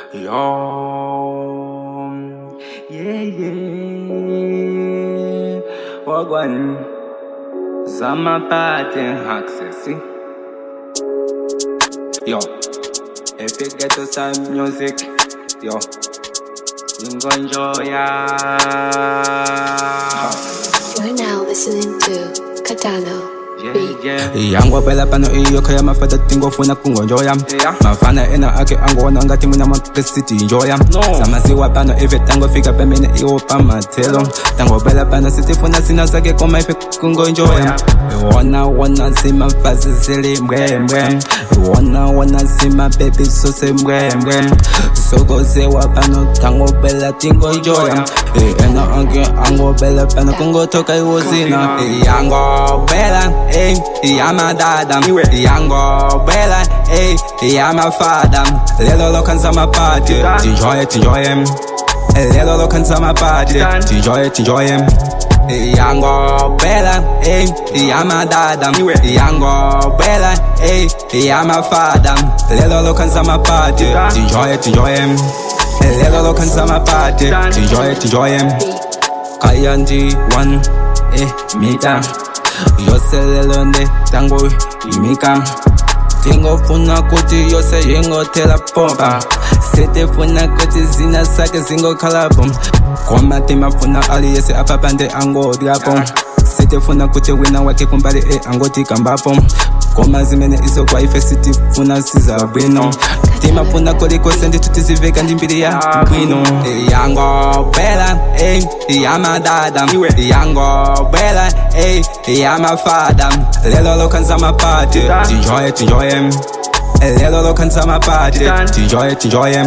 Yo, yeah, yeah. Wagwan, Zama party access. Yo, if you get to some music, yo, you go enjoy ya. You're now listening to Katano Yeah, Beat. yeah. yangu phela pano iyo khaya mafata tingofuna kungonjoya Yeah. mafana ena ake angona ngathi mina mapesiti njoya No. samasiwa pano ife tangofika pemene iwo pamathelo tangobela pano sitifuna sina sake koma ife kungonjoya iwona wona simafazi silimbwembwe iwona wona simabebi sosembwembwe sokosewa pano tangobela tingonjoya ena ake angobela pano kungotoka iwozina yangobela ey yamadada yangobela ey yamafada lelo lokhanza mapati tinjoye tinjoye lelo lokhanza mapati tinjoye tinjoye yangobela ey yamadada yangobela ey yamafada lelo lokhanza mapati tinjoye tinjoye lelo lokhanza mapati tinjoye tinjoye kaya ndi one eh mita yoselelo nde tango imika tingofuna kuti yose ingothela pompa sitifuna kuti zina sake zingokhalapo koma timafuna aliyese apapande angodyapo sitifuna kuti wina wake kumbali e angotikambapo koma zimene isokwa ife sitifuna sizabwino timafuna kolikose ndithu tiziveka ndi mbiri ya bwino yangobela ey yamadada yangobela ey yamafada lelo lokhanza mapati tinjoye tinjoye lelo lokhanza mapati tinjoye tinjoye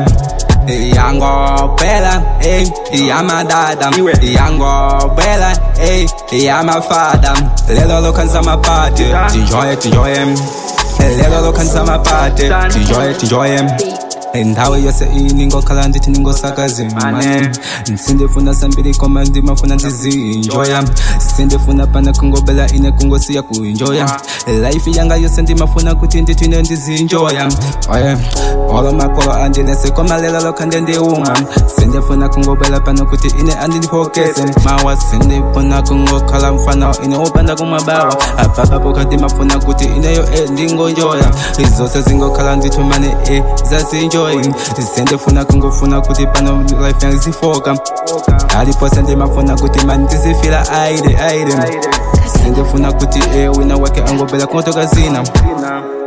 yangobela ey yamadada yangobela ey yamafada lelo lokhanza mapati tinjoye tinjoye lelo lokhanza mapati tinjoye tinjoye ndawo yose iyi ningokhala ndithi ningosakazimane sindifuna sambili koma ndimafuna ndizinjoya sindifuna pana kungobela ine kungosiya kuinjoya life yanga yose ndimafuna kuti ndithine ndizinjoya oye olo makolo andinese koma lelo lokha ndendiuma sindifuna kungobela pano kuti ine andindifokese mawa sindifuna kungokhala mfana ine upanda kumabawa apapapoka ndimafuna kuti ineyo e ndingonjoya izose zingokhala ndithumane e zazinjoyi sendifuna kungofuna kuti pano life yangu zifoka alipose ndimafuna kuti mani ndizifila aide aide sendifuna kuti e wina wake angobela kungotoka zina Zina.